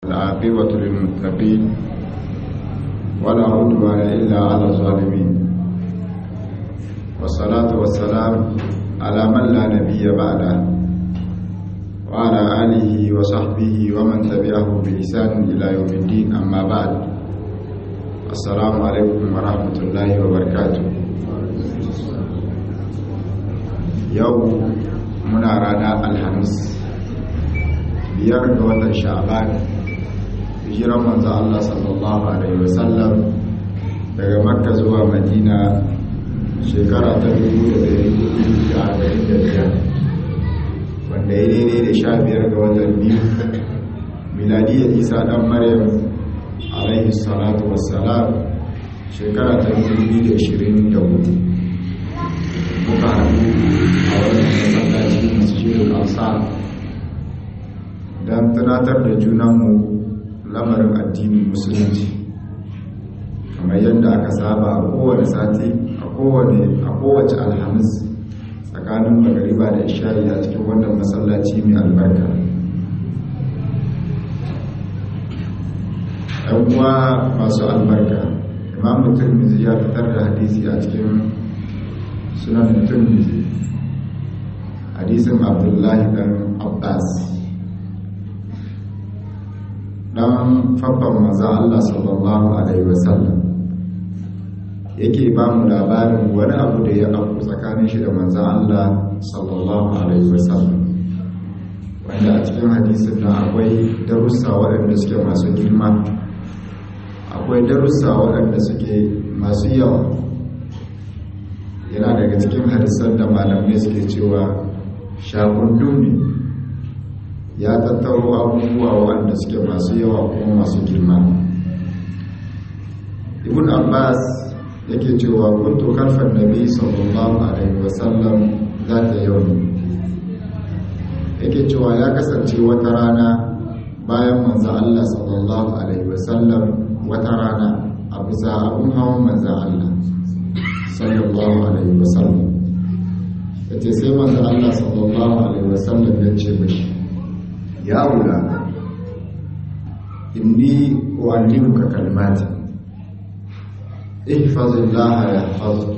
العاقبة للمتقين ولا عدوان إلا على الظالمين والصلاة والسلام على من لا نبي بعده وعلى آله وصحبه ومن تبعه بإحسان إلى يوم الدين أما بعد السلام عليكم ورحمة الله وبركاته يوم muna rana alhamis biyar ga watan sha'ban hijiran manzo Allah sallallahu alaihi wasallam daga makka zuwa madina shekara ta 1445 wanda ya daidai da sha biyar ga watan biyu miladiyar isa dan maryam alaihi salatu wassalam shekara ta 2024 muka haɗu a wannan masallaci masjidul ansar don tunatar da junanmu lamarin addinin musulunci kamar yadda aka saba a kowane sati a kowace alhamis tsakanin magariba da isha'i a cikin wannan masallaci mai albarka ɗan uwa masu albarka imamu turmizi ya fitar da hadisi a cikin sunan turmizi hadisin abdullahi dan abbas dan fabban maza Allah sallallahu alaihi wasallam yake ba mu labarin wani abu da ya abu tsakanin shi da manza Allah sallallahu alaihi wasallam wanda a cikin hadisin na akwai darussa waɗanda suke masu girma akwai darussa waɗanda suke masu yawa yana daga cikin hadisan da malamai suke cewa shakundun ne ya tattaro abubuwa waɗanda suke masu yawa kuma masu girma ibn abbas yake cewa kuntu kalfan nabi sallallahu alaihi wasallam za ta yau yake cewa ya kasance wata rana bayan manzo Allah sallallahu alaihi wasallam wata rana a bisa abun hawan manzo Allah sallallahu alaihi wasallam yace sai manzo Allah sallallahu alaihi wasallam ya ce mishi ya wula inni uallimuka kalmati ihfazillaha yahfazuk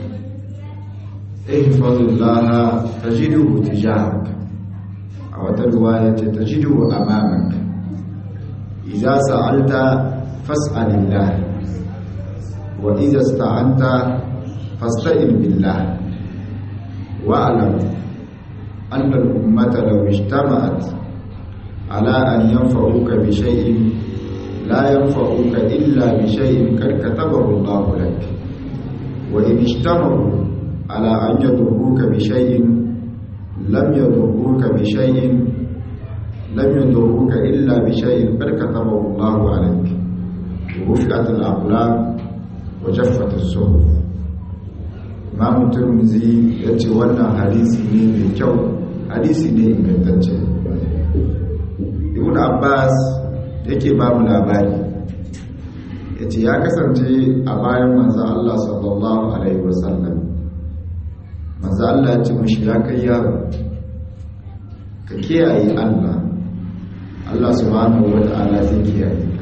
ihfazillaha tajiduhu tijarak a wata riwaya ce tajiduhu amamak idza sa'alta fas'alillah wa idza ista'anta fasta'in billah wa'lam anna al-ummata law ijtama'at على أن ينفعوك بشيء لا ينفعوك إلا بشيء قد كتبه الله لك وإن اجتمعوا على أن يضروك بشيء لم يضروك بشيء لم يضروك إلا بشيء قد كتبه الله عليك ورفعت الأقلام وجفت الصحف Imam Tirmidhi ya ce wannan hadisi ne mai kyau hadisi ne ingantacce ibn abbas yake ba mu labari ya ce ya kasance a bayan manzo Allah sallallahu alaihi wasallam manzo Allah ya ce mushi ya kai yaro ka kiyaye Allah Allah subhanahu wata'ala zai kiyaye ka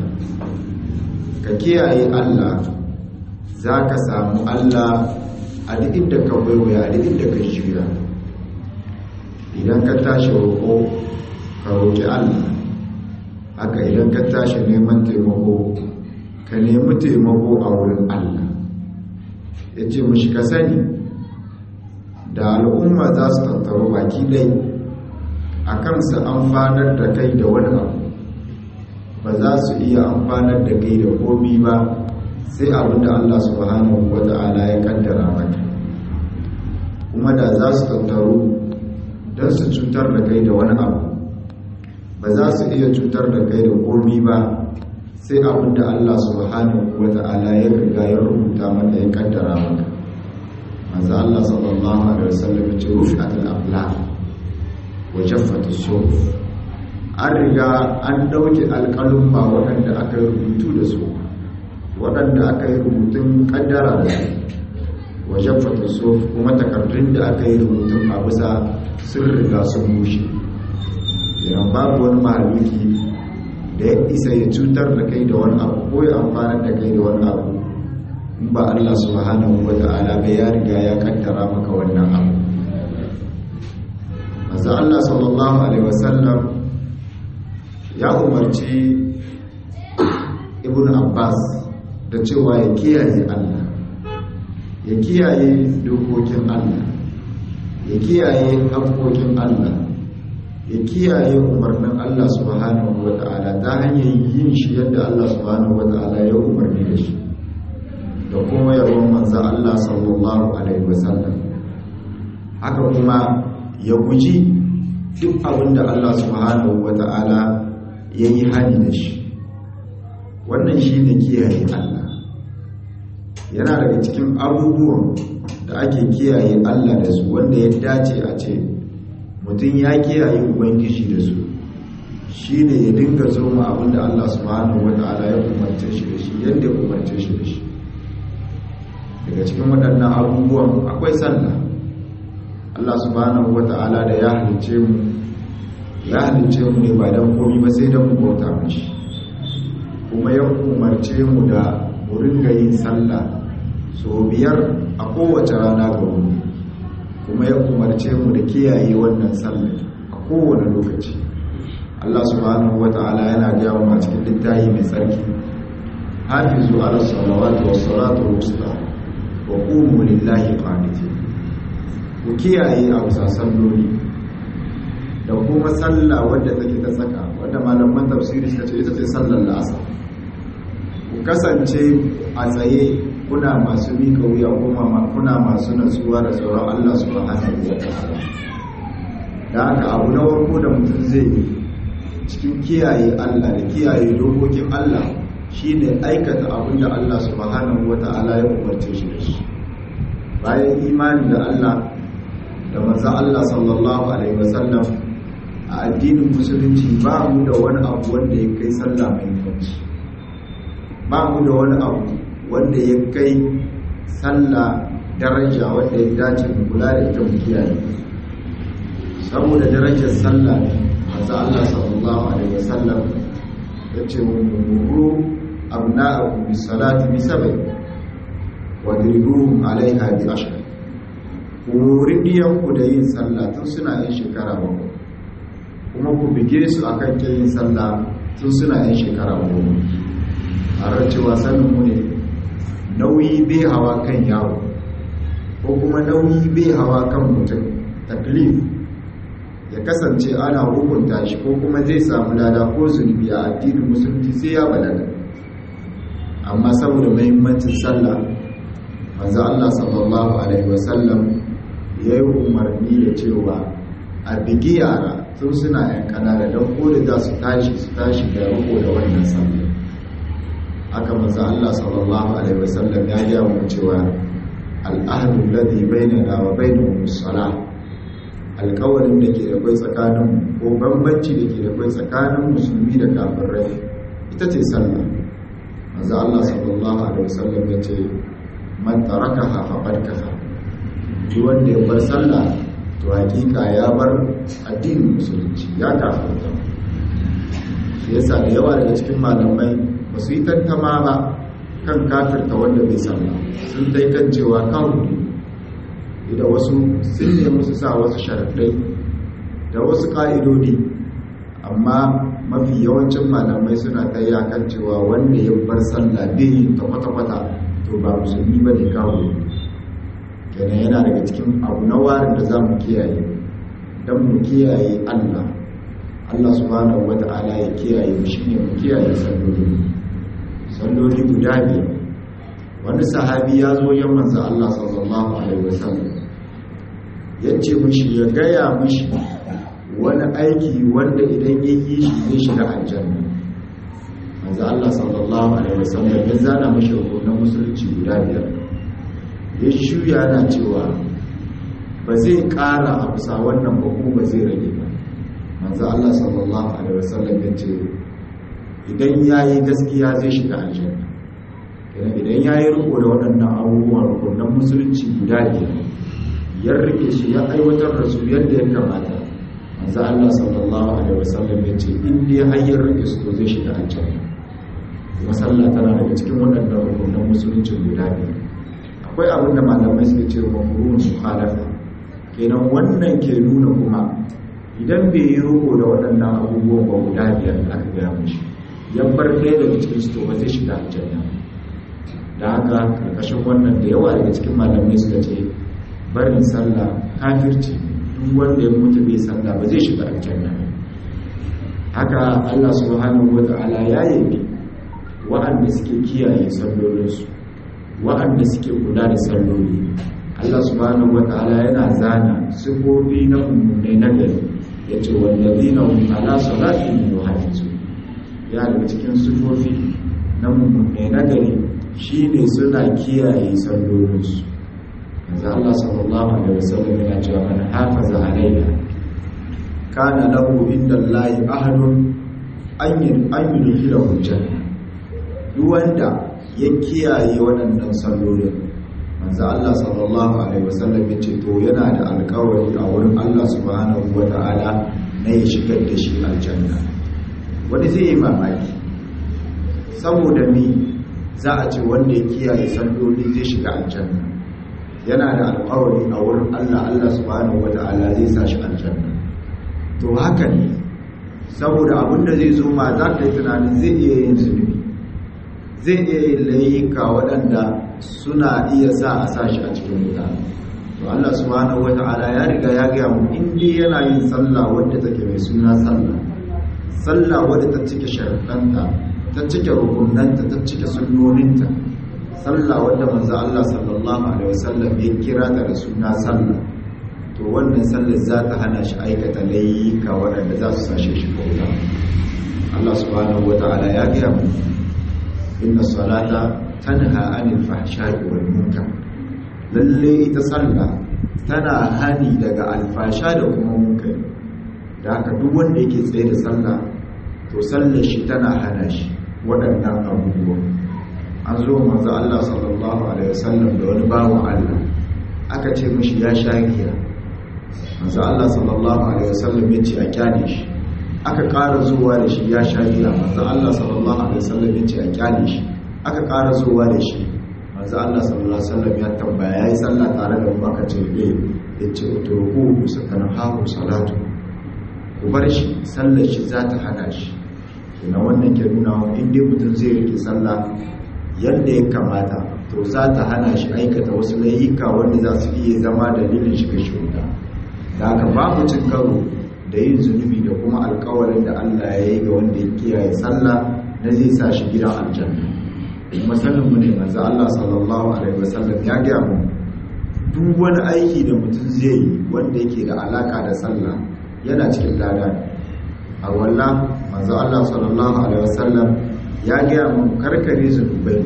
ka kiyaye Allah za ka samu Allah a duk inda ka waiwaya a duk inda ka juya idan ka tashi roƙo ka roƙi Allah haka idan ka tashi neman taimako ka nemi taimako a wurin Allah ya ce mushi ka sani da al'umma za su tattaru baki dai a kansu amfanar da kai da wani abu ba za su iya amfanar da kai da komi ba sai abin da Allah subhanahu wa ta'ala ya kaddara maka kuma da za su tattaru don su cutar da kai da wani abu ba za su iya cutar da kai da komi ba sai abin da Allah subhanahu wa ta'ala ya riga ya rubuta maka ya kaddara maka manzo Allah sallallahu alaihi wasallam ya ce rufi'at al-aqlam wa jaffat as-suhuf an riga an dauke alƙalin ba waɗanda aka yi rubutu da su waɗanda aka yi rubutun kaddara da su wa jaffat as-suhuf kuma takardun da aka yi rubutun a bisa sun riga sun bushe idan babu wani mahaluki da ya isa ya cutar da kai da wani abu ko ya amfanar da kai da wani abu in ba Allah subhanahu wa ta'ala bai ya riga ya kaddara maka wannan abu maza Allah sallallahu alaihi wasallam ya umarci ibn Abbas da cewa ya kiyaye Allah ya kiyaye dokokin Allah ya kiyaye haƙoƙin Allah ya kiyaye umarnin Allah subhanahu wa ta'ala ta hanyar yin shi yadda Allah subhanahu wa ta'ala ya umarni da shi da kuma yawon manza Allah sallallahu alaihi wasallam haka kuma ya guji duk abin da Allah subhanahu wa ta'ala ya yi hani da shi wannan shi ne kiyaye Allah yana daga cikin abubuwan da ake kiyaye Allah da su wanda ya dace a ce mutum ya kiyaye ubangiji da su shi ne ya dinga zoma abinda Allah subhanahu wa ta'ala ya umarce shi da shi yadda ya umarce shi da shi daga cikin waɗannan abubuwan akwai sallah Allah subhanahu wa ta'ala da ya halice mu ya halice mu ne ba don komi ba sai don mu bauta mashi kuma ya umarce mu da mu ringa yin sallah so biyar a kowace rana ga wuni kuma ya umarce mu da kiyaye wannan sallar a kowane lokaci Allah subhanahu wata'ala yana gaya mu a cikin littafi mai tsarki hafizu ala salawati was salatu wusta wa qumu lillahi qanitin ku kiyaye a bisa salloli da kuma sallah wadda take ta saka wadda malaman tafsiri suka ce ita ce sallar la'asar ku kasance a tsaye kuna masu mika wuya kuma kuna masu natsuwa da tsoron Allah subhanahu wa ta'ala da haka abu na farko da mutum zai yi cikin kiyaye Allah da kiyaye dokokin Allah shine aikata abin da Allah subhanahu wa ta'ala ya umarce shi da shi bayan imani da Allah da manzo Allah sallallahu alaihi wasallam a addinin musulunci ba mu da wani abu wanda ya kai sallah mai mutunci ba mu da wani abu wanda ya kai sallah daraja wanda ya dace mu kula da ita mu kiyaye saboda darajar sallah ne manzo Allah sallallahu alaihi wasallam ya ce mu muru abna'akum bis salati bi sab'i wa dribuhum alaiha bi ashri ku ridiyan ku da yin sallah tun suna yin shekara bakwai kuma ku bige su akan yin sallah tun suna yin shekara goma a cewa sanin mu ne nauyi bai hawa kan yawo ko kuma nauyi bai hawa kan mutum taklif ya kasance ana hukunta shi ko kuma zai samu lada ko zunubi a addinin musulunci sai ya balaga amma saboda muhimmancin sallah manzo Allah sallallahu alaihi wasallam ya yi umarni da cewa a bigi yara sun suna yan kanana don ko da za su tashi su tashi da riko da wannan sallah haka manzo Allah sallallahu alaihi wasallam ya ga mu cewa al-ahdu alladhi bainana wa bainahum as-salah alƙawarin da ke da kai tsakanin ko bambanci da ke da kai tsakanin musulmi da kafirai ita ce sallah manzo Allah sallallahu alaihi wasallam ya ce man tarakaha faqad kafara duk wanda ya bar sallah to hakika ya bar addinin musulunci ya kafirta shi yasa da yawa daga cikin malamai ba su yi tantama ba kan kafirta wanda bai sallah sun dai kan cewa kawo da wasu sun nemi su sa wasu sharaɗai da wasu ƙa'idodi amma mafi yawancin malamai suna ta kan cewa wanda ya bar sallah bai yi ta kwata-kwata to ba musulmi ba ne kawo kenan yana daga cikin abu na warin da za mu kiyaye don mu kiyaye allah allah subhanahu wa ta'ala ya kiyaye mu shine mu kiyaye salloli salloli guda biyar wani sahabi ya zo yan manzo Allah sallallahu alaihi wasallam yace mishi ya gaya mishi wani aiki wanda idan ya yi shi zai shiga aljanna manzo Allah sallallahu alaihi wasallam ya zana mishi hukunan musulunci guda biyar ya shuya na cewa ba zai ƙara a bisa wannan ba kuma ba zai rage ba manzo Allah sallallahu alaihi wasallam ya ce idan yayi gaskiya zai shiga aljanna idan ya yi riko da waɗannan abubuwan rukunan musulunci guda biyar ya rike su ya aiwatar da su yadda ya kamata manzo Allah sallallahu alaihi wasallam ya ce in dai hayyar rike su zai shiga aljanna kuma sallah tana daga cikin waɗannan rukunan musulunci guda biyu akwai abin da malamai suke ce wa murun mukhalafa kenan wannan ke nuna kuma idan bai yi roƙo da waɗannan abubuwan ba guda biyar da aka gaya mishi ya bar ɗaya daga cikin su to ba zai shiga aljanna da haka karkashin wannan da yawa daga cikin malamai suka ce barin sallah kafirci duk wanda ya mutu bai sallah ba zai shiga aljanna haka Allah subhanahu wata'ala ya yabi wa'anda suke kiyaye sallolinsu wa'anda suke kula da salloli Allah subhanahu wata'ala yana zana sifofi na mummunai na gari ya ce wallazina hum ala salatihim yuhafizun ya daga cikin sifofi na mummunai na gari shine suna kiyaye sallolinsu yanzu Allah sallallahu alaihi wasallam yana cewa man hafaza alaiha kana lahu inda Allahi ahadun an yudkhilahu janna duk wanda ya kiyaye waɗannan sallolin manzo Allah sallallahu alaihi wasallam ya ce to yana da alƙawari a wurin Allah subhanahu wata'ala na ya shigar da shi aljanna wani zai yi mamaki saboda me za a ce wanda ya kiyaye salloli zai shiga aljanna yana da alƙawari a wurin Allah Allah subhanahu wata'ala zai sa shi aljanna to haka ne saboda abinda zai zo ma za ka yi tunanin zai iya yin zunubi zai iya yin layuka waɗanda suna iya sa a sa shi a cikin wuta to Allah subhanahu wata'ala ya riga ya gaya mu in dai yana yin sallah wadda take mai suna sallah sallah wadda ta cike sharuɗanta ta cike rukunanta ta cike sunnoninta sallah wadda manzo Allah sallallahu alaihi wasallam ya kira ta da suna sallah to wannan sallar za ta hana shi aikata layuka waɗanda za su sashe shi wuta Allah subhanahu wata'ala ya gaya mu inna salata tanha anil fahsha'i wal munkar lalle ita sallah tana hani daga alfasha da kuma munkari da haka duk wanda yake tsaye da sallah to sallar shi tana hana shi waɗannan abubuwa an zo manzo Allah sallallahu alaihi wasallam da wani bawan Allah aka ce mishi ya sha giya manzo Allah sallallahu alaihi wasallam ya ce a kyale shi aka ƙara zuwa da shi ya sha giya manzo Allah sallallahu alaihi wasallam ya ce a kyale shi aka ƙara zuwa da shi manzo Allah sallallahu alaihi wasallam ya tambaya yayi sallah tare da mu aka ce eh yace utruku satanhahu salatu ku bar shi sallar shi za ta hana shi kina wannan ke nuna wa in dai mutum zai rike sallah yadda ya kamata to za ta hana shi aikata wasu layuka wanda za su iya zama dalilin shiga shi wuta da haka babu cin karo da yin zunubi da kuma alkawarin da Allah ya yi ga wanda ya kiyaye sallah na zai sa shi gidan aljanna kuma sanin mu ne manzo Allah sallallahu alaihi wasallam ya ga mu duk wani aiki da mutum zai yi wanda yake da alaka da sallah yana cikin lada a wallah manzo Allah sallallahu alaihi wasallam ya ga mu karkare zunubai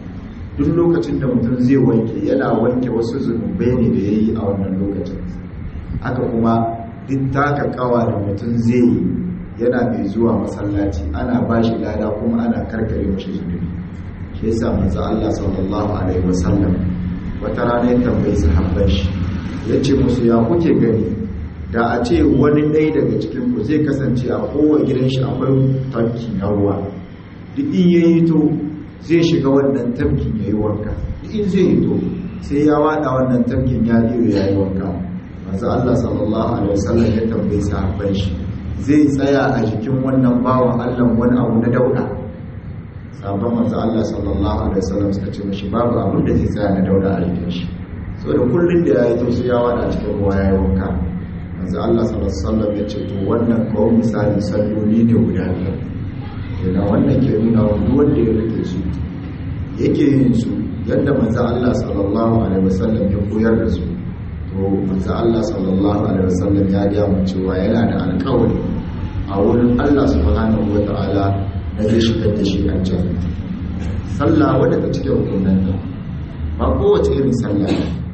duk lokacin da mutum zai wanke yana wanke wasu zunubai ne da yayi a wannan lokacin haka kuma duk taka kawa da mutum zai yi yana mai zuwa masallaci ana ba shi lada kuma ana karkare mashi zunubi shi yasa manzo Allah sallallahu alaihi wasallam wata rana ya tambayi sahabban shi yace musu ya kuke gani da a ce wani ɗaya daga cikin ku zai kasance a kowa gidan shi akwai tanki na ruwa duk in yayi to zai shiga wannan tafkin yayi wanka duk in zai yi to sai ya wada wannan tafkin ya iyo yayi wanka manzo Allah sallallahu alaihi wasallam ya tambayi sahabban shi zai tsaya a jikin wannan bawan Allah wani abu na dauda sahabban manzo Allah sallallahu alaihi wasallam suka ce mishi babu abin da zai tsaya na dauda a jikin shi saboda kullun da yayi to sai ya wada cikin ruwa yayi wanka manzo Allah sallallahu alaihi wasallam ya ce to wannan kawai misali salloli ne guda biyar yana wannan ke nuna wa duk wanda ya rike su yake yin su yadda manzo Allah sallallahu alaihi wasallam ya koyar da su to manzo Allah sallallahu alaihi wasallam ya ga mu cewa yana da alƙawari a wurin Allah subhanahu wataala na zai shigar da shi aljanna sallah wadda ta cike hukunan nan ba kowace irin sallah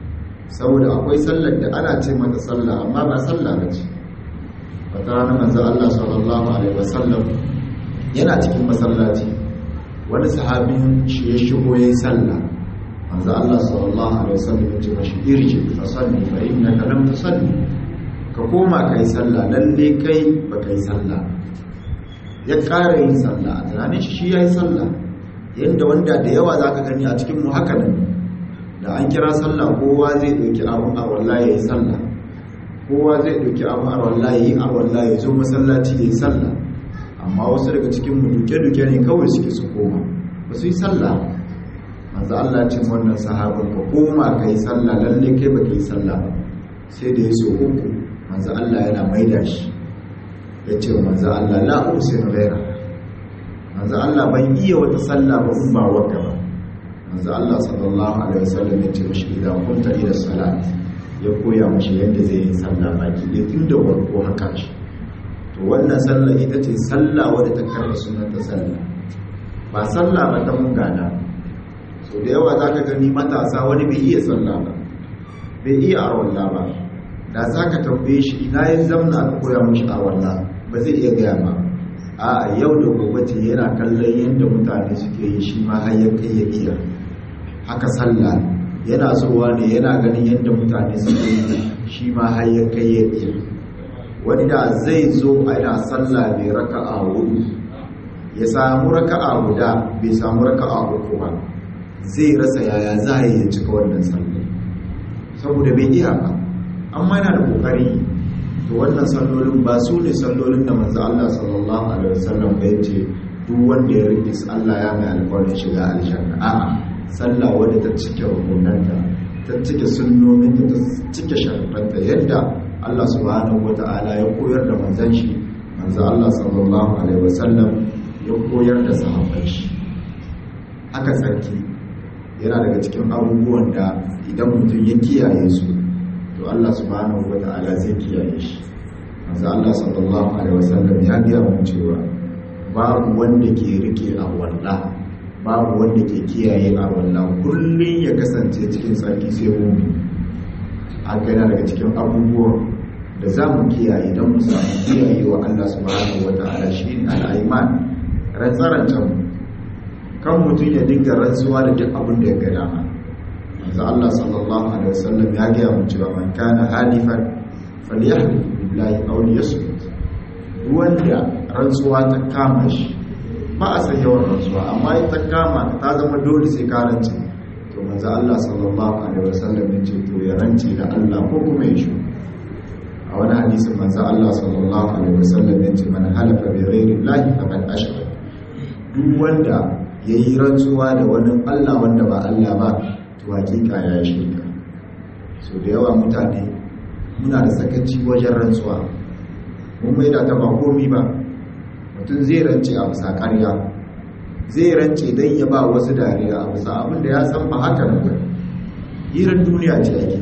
saboda akwai sallar da ana ce mata sallah amma ba sallah ba ce wata rana manzo Allah sallallahu alaihi wasallam yana cikin masallaci wani sahabin shi ya shigo yayin sallah manzo Allah sallallahu alaihi wasallam ya ce mashi irji fa salli fa innaka lam tusalli ka koma ka yi sallah lalle kai ba ka yi sallah ya ƙara yin sallah a tunanin shi ya yi sallah yadda wanda da yawa za ka gani a cikin mu haka nan da an kira sallah kowa zai ɗauki abin a wallahi ya yi sallah kowa zai ɗauki abin a wallahi ya yi a wallahi ya zo masallaci ya yi sallah amma wasu daga cikin mu duke-duke ne kawai suke su koma ba su yi sallah manzo Allah cin wannan sahabin ka koma ka yi sallah lalle kai ba ka yi sallah ba sai da ya so uku manzo Allah yana maida shi ya ce manzo Allah la usin ghaira manzo Allah ban iya wata sallah ba in ba wata ba manzo Allah sallallahu alaihi wasallam ya ce mishi idan kunta ila salat ya koya mishi yadda zai yi sallah baki ɗaya tun da warko haka shi to wannan sallah ita ce sallah wadda ta karɓa sunan ta sallah ba sallah ba ta mun gana so da yawa za ka gani matasa wani bai iya sallah ba bai iya arwallah ba da za ka tambaye shi ina yin zamna aka koya mashi arwallah ba zai iya gaya ba a yau da gobe ce yana kallon yadda mutane suke yi shi ma har ya kai ya iya haka sallah yana zuwa ne yana ganin yadda mutane suke yi shi ma har ya kai ya iya wani da zai zo a yana sallah bai raka'a hudu ya samu raka'a guda bai samu raka'a uku ba zai rasa yaya za a yi cika wannan sallah saboda bai iya ba amma yana da kokari to wannan sallolin ba su ne sallolin da manzo Allah sallallahu alaihi wasallam bai ce duk wanda ya rike Allah ya mai alƙawarin shiga aljanna a'a sallah wadda ta cike rukunanta ta cike sunnonin ta cike sharuɗanta yadda Allah subhanahu wata'ala ya koyar da manzon shi manzo Allah sallallahu alaihi wasallam ya koyar da sahabbai shi haka tsarki yana daga cikin abubuwan da idan mutum ya kiyaye su to Allah subhanahu wata'ala zai kiyaye shi manzo Allah sallallahu alaihi wasallam ya ga mu cewa babu wanda ke rike a wallah babu wanda ke kiyaye a wallah kullun ya kasance cikin tsarki sai mu haka yana daga cikin abubuwan da za mu kiyaye don mu samu kiyaye wa Allah subhanahu wata'ala shi ne al'aiman rantsarancen kan mutum ya dinga rantsuwa da duk abin da ya ga dama yanzu Allah sallallahu alaihi wasallam ya gaya mu cewa man kana halifan falyahlif billahi aw liyasmut wanda rantsuwa ta kama shi ba a san yawan rantsuwa amma ita kama ta zama dole sai ka rance to manzo Allah sallallahu alaihi wasallam ya ce to ya rance da Allah ko kuma ya shi a wani hadisin manzo Allah sallallahu alaihi wasallam ya ce man halafa bi ghairi llahi faqad ashraka duk wanda yayi rantsuwa da wani Allah wanda ba Allah ba to hakika ya yi shirka so da yawa mutane muna da sakaci wajen rantsuwa mun mai da ta ba komi ba mutum zai rance a bisa ƙarya zai rance don ya ba wasu dariya a bisa abinda ya san ba haka nan ba hirar duniya ce ake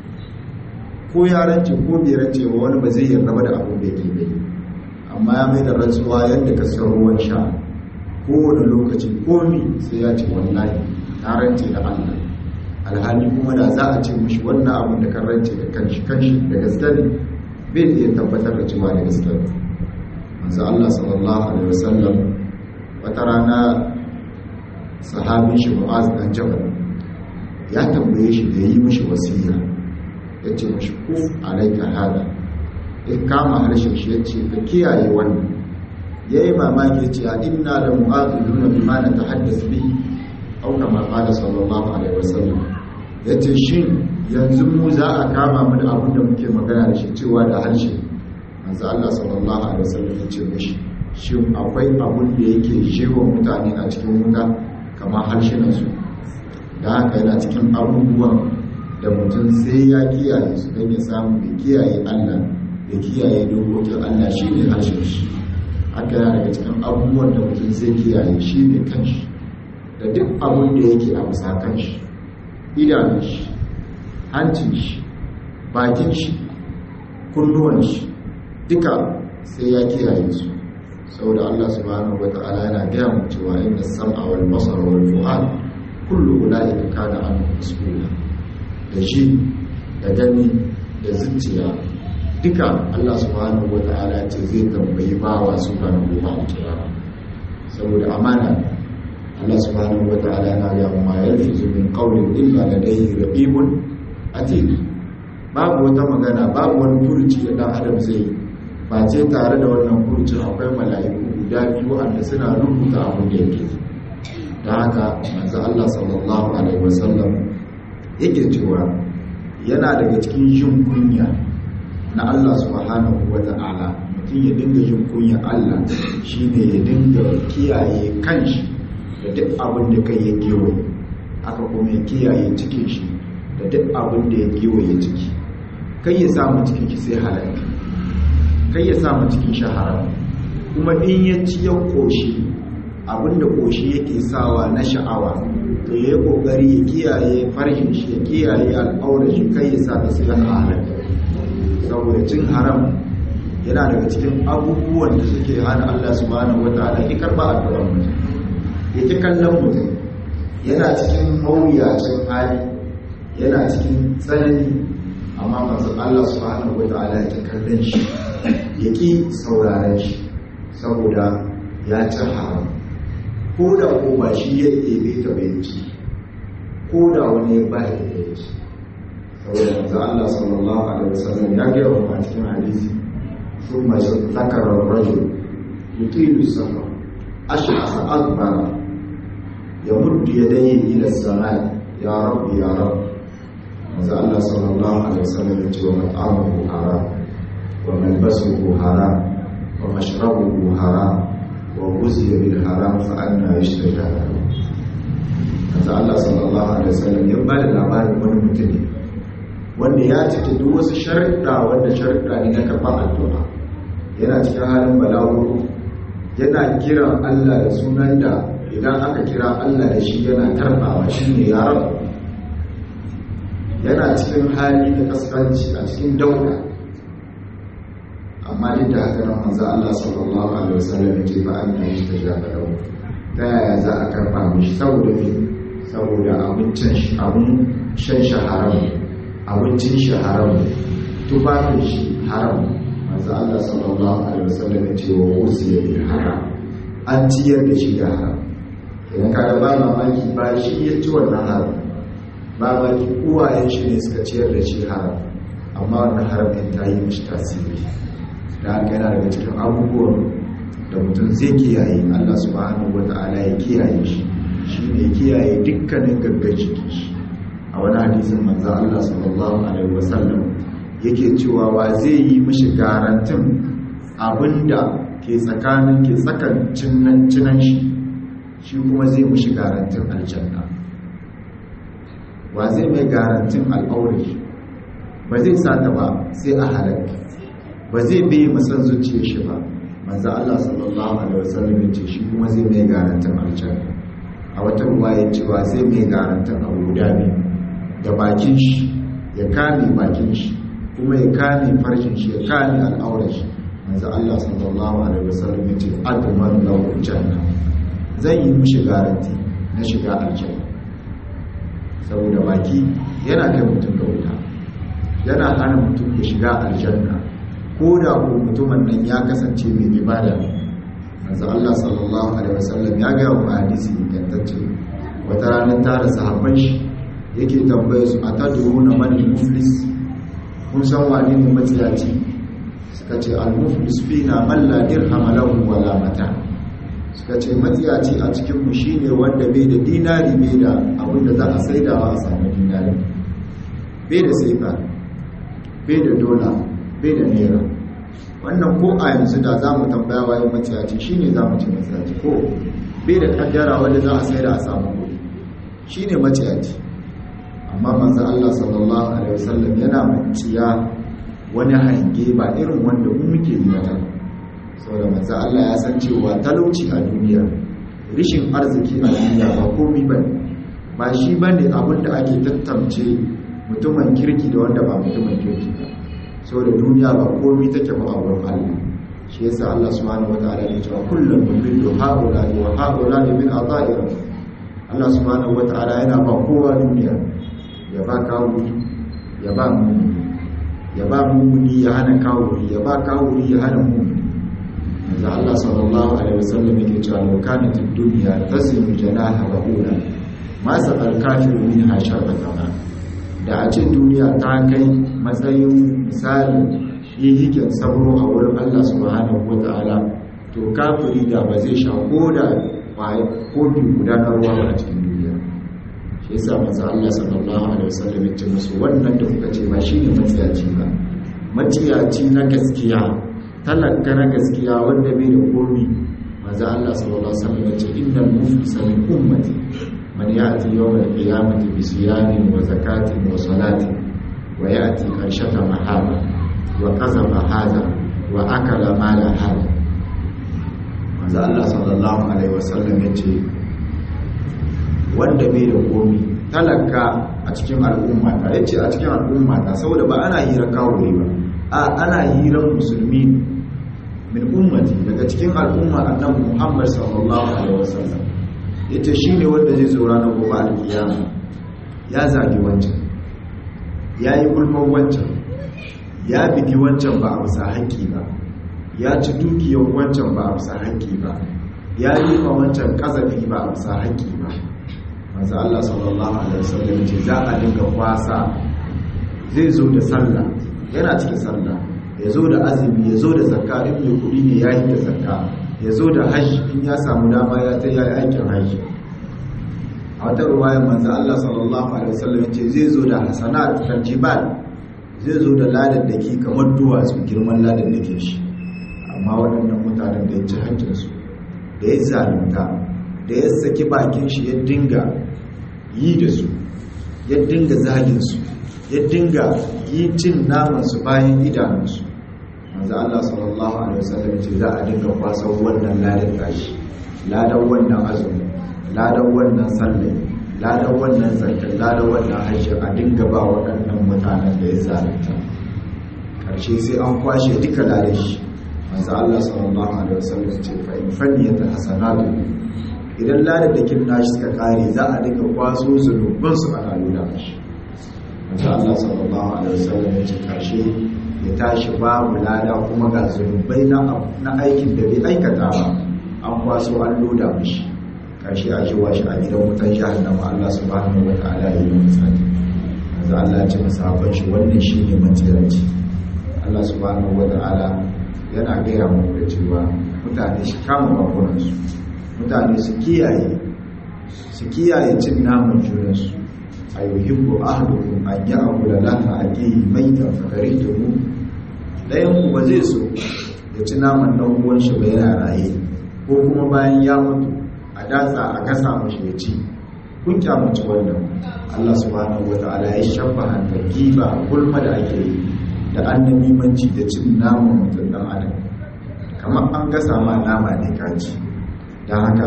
ko ya rance ko bai rance ba wani ba zai yarda ba da abin da yake bai amma ya mai da rantsuwa yadda ka san ruwan sha kowane lokaci komi sai ya ce wallahi na rance da allah alhali kuma da za a ce mushi wannan abin da kan rance da kanshi kanshi da gaske ne bai iya tabbatar da cewa da gaske ne manzo Allah sallallahu alaihi wasallam wata rana sahabin shi Mu'az dan Jabal ya tambaye shi da yi mishi wasiya yace mishi kuf alaika hada ya kama harshen shi yace ka kiyaye wannan yayi mamaki yace a inna la mu'adhiluna bima natahaddath bihi aw kama qala sallallahu alaihi wasallam yace shin yanzu mu za a kama mu da abin da muke magana da shi cewa da harshe manzo Allah sallallahu alaihi wasallam ya ce mishi shin akwai abun da yake jewa mutane a cikin wuta kamar harshenan su da haka yana cikin abubuwan da mutum sai ya kiyaye su don ya samu da kiyaye Allah da kiyaye dokokin Allah shi ne harshen shi haka yana daga cikin abubuwan da mutum zai kiyaye shi ne kanshi da duk abun da yake a bisa kanshi idanun shi hancin shi bakin shi kunnuwan shi duka sai ya kiyaye su saboda Allah subhanahu wata'ala yana gaya mu cewa inna sam'a wal basara wal fu'ad kullu ulaika kana anhu mas'ula da shi da gani da zuciya duka Allah subhanahu wata'ala ce zai tambayi bawa su ranar gobe alkiyama saboda amana Allah subhanahu wata'ala yana ga ma yalfizu min qawlin illa ladayhi raqibun atid babu wata magana babu wani furuci da dan adam zai yi ba ce tare da wannan furucin akwai mala'iku guda biyu wanda suna rubuta abin da yake da haka manzo Allah sallallahu alaihi wasallam yake cewa yana daga cikin jin kunya na Allah subhanahu wata'ala mutum ya dinga jin kunya Allah shine ya dinga kiyaye kanshi da duk abin da kai ya kewaye aka kuma ya kiyaye cikin shi da duk abin da ya kewaye ciki kai ya samu cikin shi sai halaka kai ya samu cikin shi haram kuma in ya ci ya koshi abinda koshi yake sawa na sha'awa to ya yi kokari ya kiyaye farhin shi ya kiyaye al'aurar shi kai ya sa ta sai halaka saboda cin haram yana daga cikin abubuwan da suke hana Allah subhanahu wataala ya karba addu'ar mutum ya ki kallon mutum yana cikin mawuyacin hali yana cikin tsanani amma masu Allah subhanahu wataala ya ki kallon shi ya ki sauraren shi saboda ya ci haram ko da ko ba shi ya ɗebe ta bai ci ko da wani ya ba ya ɗebe ci saboda manzo Allah sallallahu alaihi wasallam ya ga wa cikin hadisi thumma zakara ar-rajul yutilu safar ash'asa akbara yamuddu yadayhi ila as-samai ya rabbi ya rabb manzo Allah sallallahu alaihi wasallam ya ce wa mat'amuhu haram wa malbasuhu haram wa mashrabuhu haram wa ghuziya bil haram fa anna yashtaja manzo Allah sallallahu alaihi wasallam ya bada labarin wani mutum ne wanda ya cike duk wasu sharuɗa wanda sharuɗa ne na karɓar addu'a yana cikin halin balawo yana kiran Allah da sunan da idan aka kira Allah da shi yana karɓawa shi ne ya rabu yana cikin hali da kaskanci a cikin dauka amma duk da haka nan manzo Allah sallallahu alaihi wasallam ya ce ba an yi ta jaba da ta yaya za a karɓa mishi saboda me saboda abincin shi abun shan shi haram abincin shi haram tufafin shi haram manzo Allah sallallahu alaihi wasallam ya ce wa usiya bil haram an ciyar da shi da haram idan ka ga ba mamaki ba shi ya ci wannan haram ba mamaki uwayen shi ne suka ciyar da shi haram amma wannan haram din ta yi mishi tasiri da haka yana daga cikin abubuwan da mutum zai kiyaye Allah subhanahu wata'ala ya kiyaye shi shi ne kiyaye dukkanin gaggar jiki shi a wani hadisin manzo Allah sallallahu alaihi wasallam yake cewa wa zai yi mishi garantin abinda ke tsakanin ke tsakan cinan shi shi kuma zai mishi garantin aljanna wa zai mai garantin al'aure ba zai sata ba sai a halakka ba zai bai masan zuciya shi ba manzo Allah sallallahu alaihi wasallam ya ce shi kuma zai mai garantin aljanna a wata ruwaya cewa zai mai garantin abu guda biyu da bakin shi ya kame bakin shi kuma ya kame farcin shi ya kame al'aurar shi manzo Allah sallallahu alaihi wasallam ya ce adman lahu janna zan yi mishi garanti na shiga aljanna saboda baki yana kai mutum ga wuta yana hana mutum ya shiga aljanna ko da ko mutumin nan ya kasance mai ibada manzo Allah sallallahu alaihi wasallam ya ga wa hadisi ingantacce wata ranar tare sahabban shi yake tambaye su atadruna man muflis kun san wani ne matsiyaci suka ce al-muflis fina man la dirham lahu wala mata suka ce matsiyaci a cikin mu shine wanda bai da dinari bai da abin da za a saidawa a samu dinari bai da saifa bai da dola bai da naira wannan ko a yanzu da za mu tambaya wayan maciyaci shi ne za mu ci maciyaci ko bai da kaddara wanda za a sai da a samu kuɗi shi ne maciyaci amma manzo Allah sallallahu alaihi wasallam yana maciya wani hange ba irin wanda mu muke yi mata saboda manzo Allah ya san cewa talauci a duniya rishin arziki a duniya ba komai bane ba shi bane abin da ake tattance mutumin kirki da wanda ba mutumin kirki ba saboda duniya ba komai take ba a wurin Allah shi yasa Allah subhanahu wataala ya ce kullum nubiddu haula wa haula min ata'i Allah subhanahu wataala yana ba kowa duniya ya ba kawuri ya ba mumuni ya ba mumuni ya hana kawuri ya ba kawuri ya hana mumuni yanzu Allah sallallahu alaihi wasallam yake cewa law kanat ad-dunya tasimu janaha ba'ula ma saqal kafiru minha sharbata ma da a ce duniya ta kai matsayin misali hihikin sabro a wurin Allah subhanahu wa ta'ala to kafiri da ba zai sha ko da kofi guda na ruwa ba a cikin duniya shi yasa manzo Allah sallallahu alaihi wasallam ya ce musu wannan da kuka ce ba shine matsiyaci ba matsiyaci na gaskiya talaka na gaskiya wanda bai da komi manzo Allah sallallahu alaihi wasallam ya ce innal muflisa min ummati man ya'ti yawm al-qiyamati bi siyamin wa zakatin wa salatin wa ya'ti karshata mahaba wa kazafa hada wa akala mala hada manzo Allah sallallahu alaihi wasallam ya ce wanda bai da komi talaka a cikin al'umma ta yace a cikin al'umma ta saboda ba ana hira kawo ba a ana hiran musulmi min ummati daga cikin al'umma annabi Muhammad sallallahu alaihi wasallam yace shine wanda zai zo ranar gobe alkiyama ya zagi wancan ya yi gulman wancan ya bigi wancan ba a bisa haƙƙi ba ya ci dukiyar wancan ba a bisa haƙƙi ba ya yi ma wancan ƙazafi ba a bisa haƙƙi ba manzo Allah sallallahu alaihi wasallam ce za a dinga kwasa zai zo da sallah yana cikin sallah ya zo da azumi ya zo da zakka in mai kuɗi ne ya yi da zakka ya zo da hajji in ya samu dama ya ta yi aikin hajji a wata ruwayar manzo Allah sallallahu alaihi wasallam ce zai zo da hasanat tarjibal zai zo da ladan da ke kamar duwatsu girman ladan da ke shi amma waɗannan mutanen da ya ci hancinsu da ya zalunta da ya saki bakin shi ya dinga yi da su ya dinga zaginsu ya dinga yi cin namansu bayan idanunsu manzo Allah sallallahu alaihi wasallam ce za a dinga kwasa wannan ladan tashi ladan wannan azumi ladan wannan sallah ladan wannan zakka ladan wannan hajji a dinga ba waɗannan mutanen da ya zalunta karshe sai an kwashe duka ladan shi manzo Allah sallallahu alaihi wasallam ce fa in fanniyata hasanatu idan ladadakin nashi suka kare za a dinga kwaso zunubin su ana nuna mashi manzo Allah sallallahu alaihi wasallam ya ce karshe ya tashi babu lada kuma ga zunubai na aikin da bai aikata ba an kwaso an loda mashi karshe a ji washi a gidan wutan jahannama Allah subhanahu wataala ya yi misali manzo Allah ya ce masahaban shi wannan shine matsiranci Allah subhanahu wataala yana gaya mu da cewa mutane shi kama bakunansu mutane su kiyaye su kiyaye cin naman junansu a yuhibbu ahadukum an ya'kula lana aqihi maitan fakarituhu dayan ku ba zai so ya ci naman dan uwan shi ba yana raye ko kuma bayan ya mutu a datsa a gasa mashi ya ci kun kyamaci wannan Allah subhanahu wata'ala ya shabbaha da giba gulma da ake yi da annabimanci da cin naman mutum dan adam kamar an gasa ma nama ne kaji don haka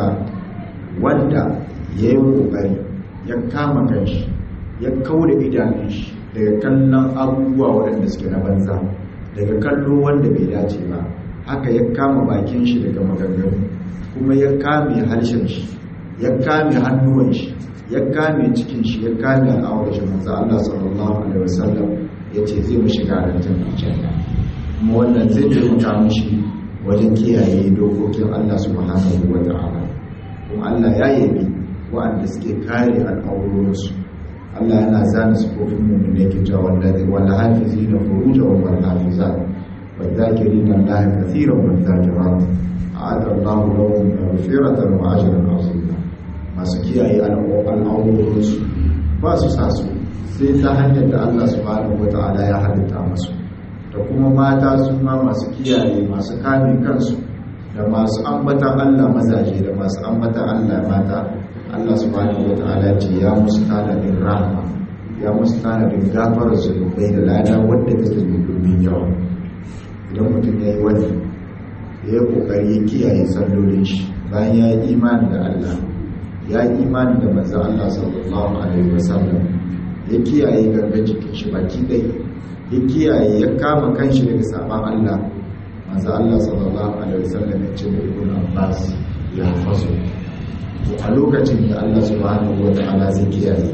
wanda ya yi ƙoƙari ya kama kanshi ya kawo da idanun shi daga kallon abubuwa waɗanda suke na banza daga kallo wanda bai dace ba haka ya kama bakin shi daga maganganu kuma ya kame harshen shi ya kame hannuwan shi ya kame cikin shi ya kame al'awar shi manzo Allah sallallahu alaihi wasallam ya ce zai mu shiga rantar aljanna kuma wannan zai taimaka mishi wajen kiyaye dokokin Allah subhanahu wa ta'ala kuma Allah ya yabi wa'anda suke kare al'aurorinsu Allah yana zana sifofin mummune ke cewa wallazi wal hafizina furujahum wal hafizat wal zakirina Allah kathiran wal zakirat a'adda Allah lahum maghfiratan wa ajran 'azima masu kiyaye al'aurorinsu ba su sa su sai ta hanyar da Allah subhanahu wa ta'ala ya halitta masu da kuma mata su ma masu kiyaye masu kame kansu da masu ambatan Allah mazaje da masu ambatan Allah mata Allah subhanahu wata'ala ce ya musu tanadin rahama ya musu tanadin gafar zunubai da lada wadda ta zubi domin yawa idan mutum ya yi wani ya yi kokari ya kiyaye sallolin shi bayan ya yi imani da Allah ya yi imani da manzon Allah sallallahu alaihi wasallam ya kiyaye gangan jikin shi baki ɗaya ya kiyaye ya kama kanshi daga saban Allah manzo Allah sallallahu alaihi wasallam ya ce ibn Abbas ya faso to a lokacin da Allah subhanahu wataala zai kiyaye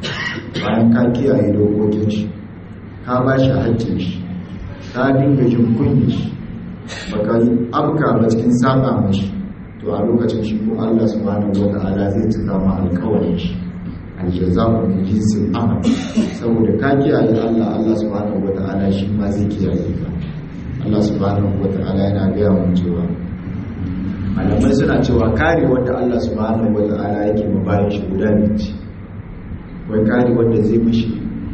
bayan ka kiyaye dokokin shi ka ba shi haƙƙin shi ka dinga jin kunyi shi baka amka ba cikin saba mashi to a lokacin shi ko Allah subhanahu wataala zai cika ma alƙawarin shi aljaza'u min jinsil amal saboda ka kiyaye Allah Allah subhanahu wata'ala shi ma zai kiyaye ka Allah subhanahu wata'ala yana gaya mun cewa malamai suna cewa kare wanda Allah subhanahu wata'ala yake ma bayan shi guda ne ce wai kare wanda zai mishi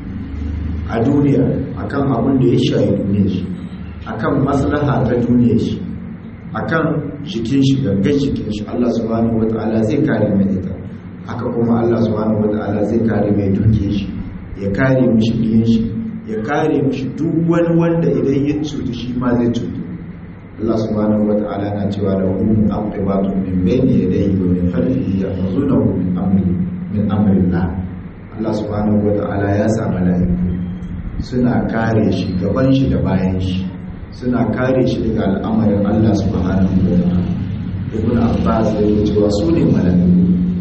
a duniya akan abin da ya shayi duniya shi akan maslaha ta duniya shi akan jikin shi gangan jikin shi Allah subhanahu wata'ala zai kare mai ita haka kuma Allah subhanahu wata'ala zai kare mai duke shi ya kare mishi biyan shi ya kare mishi duk wani wanda idan ya cutu shi ma zai cutu Allah subhanahu wata'ala na cewa da hum aqibatun min bayni yadayhi wa min khalfihi yahfazunahu min amri min amrillah Allah subhanahu wata'ala ya sa mala'iku suna kare shi gaban shi da bayan shi suna kare shi daga al'amarin Allah subhanahu wata'ala ibn Abbas yake cewa su ne mala'iku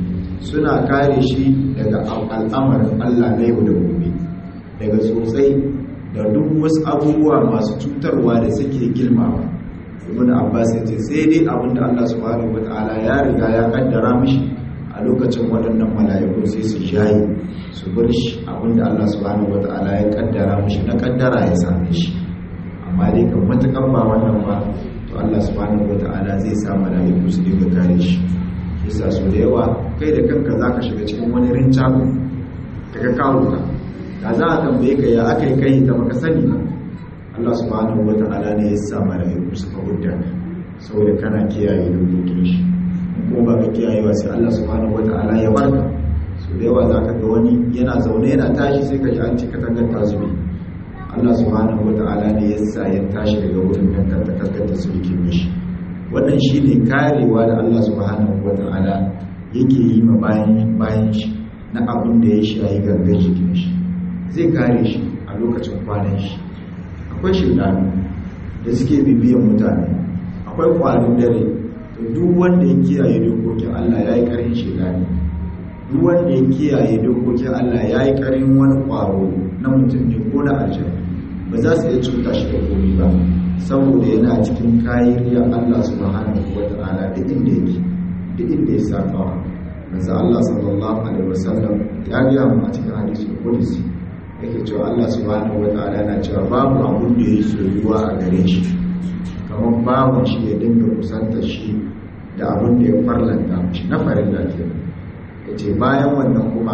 suna kare shi daga al'amarin Allah na yau da gobe daga sosai da duk wasu abubuwa masu cutarwa da suke girmawa ibn abbas ya ce sai dai abinda Allah subhanahu wataala ya riga ya kaddara mishi a lokacin waɗannan mala'iku sai su jayi su bar shi abinda Allah subhanahu wataala ya kaddara mishi na kaddara ya same shi amma dai kan matakan ba wannan ba to Allah subhanahu wataala zai sa mala'iku su dinga kare shi bisa so da yawa kai da kanka za ka shiga cikin wani rincago daga kawo ka da za a tambaye ka ya aka yi kai ta maka sani ba Allah subhanahu wa ta'ala ne ya sa mala'iku suka hudda saboda kana kiyaye dokokin shi ko ba ka kiyayewa sai Allah subhanahu wa ta'ala ya barka so da yawa za ka ga wani yana zaune yana tashi sai ka ji an ci katangar tasiri Allah subhanahu wa ta'ala ne ya sa ya tashi daga wurin nan ta katangar tasiri mishi wannan shi ne karewa da Allah subhanahu wa ta'ala yake yi ma bayan shi na abin da ya shayi gangan jikin shi zai kare shi a lokacin kwanan shi akwai shirɗanu da suke bibiyan mutane akwai kwanin dare to duk wanda ya kiyaye dokokin Allah ya yi ƙarin shirɗani duk wanda ya kiyaye dokokin Allah ya yi ƙarin wani ƙwaro na mutum ne ko na aljanna ba za su iya cuta shi da komi ba saboda yana cikin kayan Allah subhanahu wa ta'ala da inda yake da inda ya saba manzo Allah sallallahu alaihi wasallam ya ga mu a cikin hadisi qudsi yake cewa Allah subhanahu wa ta'ala yana cewa babu abun da yake soyuwa a gare shi kamar babu shi ya dinga kusanta shi da abun da ya farlanta shi na farin lafiya yace bayan wannan kuma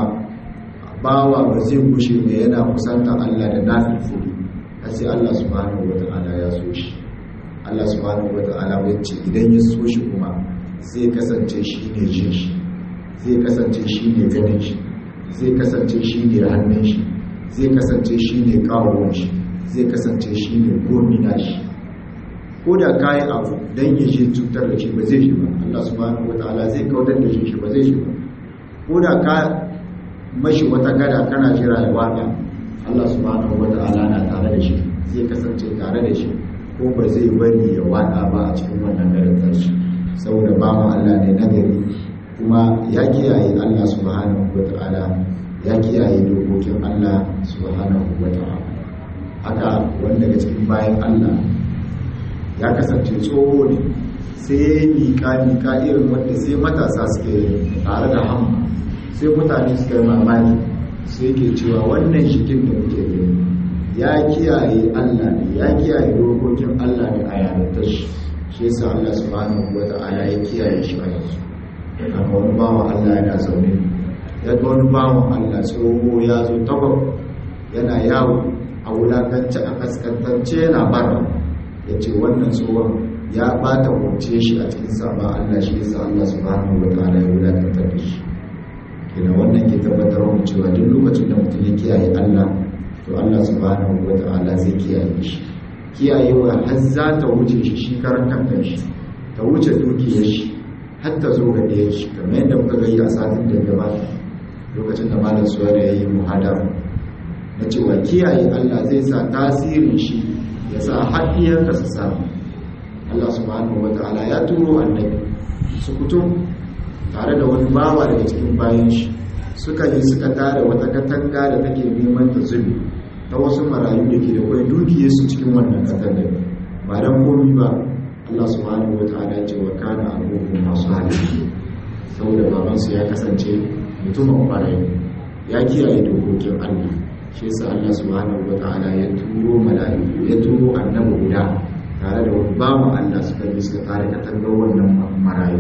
bawa ba zai gushe mai yana kusanta Allah da nafil sai Allah subhanahu wa ta'ala ya so shi Allah subhanahu wa ta'ala wacce idan ya so shi kuma zai kasance shi ne jin shi zai kasance shi ne ganin shi zai kasance shi ne hannun shi zai kasance shi ne kawon shi zai kasance shi ne gomina shi ko da kayi abu don ya shi cutar da shi ba zai shi ba Allah subhanahu wa ta'ala zai kautar da shi shi ba zai shi ba ko da ka mashi wata gada kana jira ya wada Allah subhanahu wata'ala na tare da shi zai kasance tare da shi ko ba zai bari ya wada ba a cikin wannan garin shi saboda ba mu Allah ne nagari kuma ya kiyaye Allah subhanahu wata'ala ya kiyaye dokokin Allah subhanahu wata'ala haka wanda daga cikin bayan Allah ya kasance tsoho ne sai ya yi miƙa-miƙa irin wanda sai matasa suke tare da hamma sai mutane suka yi mamaki sai ke cewa wannan shikin da muke gani ya kiyaye Allah ne ya kiyaye dokokin Allah ne a yarantar shi shi yasa Allah subhanahu wa ta'ala ya kiyaye shi a yanzu amma wani bawan Allah yana zaune ya ga wani bawan Allah tsoho ya zo tabar yana yawo a wulakance a kaskantance yana bara ya ce wannan tsohon ya bata wuce shi a cikin sama Allah shi yasa Allah subhanahu wa ta'ala ya wulakantar da shi kina wannan ke tabbatar mu cewa duk lokacin da mutum ya kiyaye Allah to Allah subhanahu wa ta'ala zai kiyaye shi kiyayewa har za ta wuce shi shi karan kankan shi ta wuce dukiyar shi har ta zo ga ɗaya shi kamar yadda muka gani a satin da gabata lokacin da malam suwa da ya yi muhadara na cewa kiyaye Allah zai sa tasirin shi ya sa haɗiyarka su samu Allah subhanahu wa ta'ala ya turo annabi su kutum tare da wani bawa daga cikin bayan shi suka yi suka tare wata katanga da take neman ta zubi ta wasu marayu da ke da kwai dukiyar su cikin wannan katanga ba dan komi ba Allah subhanahu wa ta'ala ya ce wa kana abubuwan masu hali saboda babansu ya kasance mutumin kwarai ya kiyaye dokokin Allah shi yasa Allah subhanahu wataala ya turo mala'iku ya turo annabi guda tare da wani babu Allah suka bi suka tare katangar wannan marayu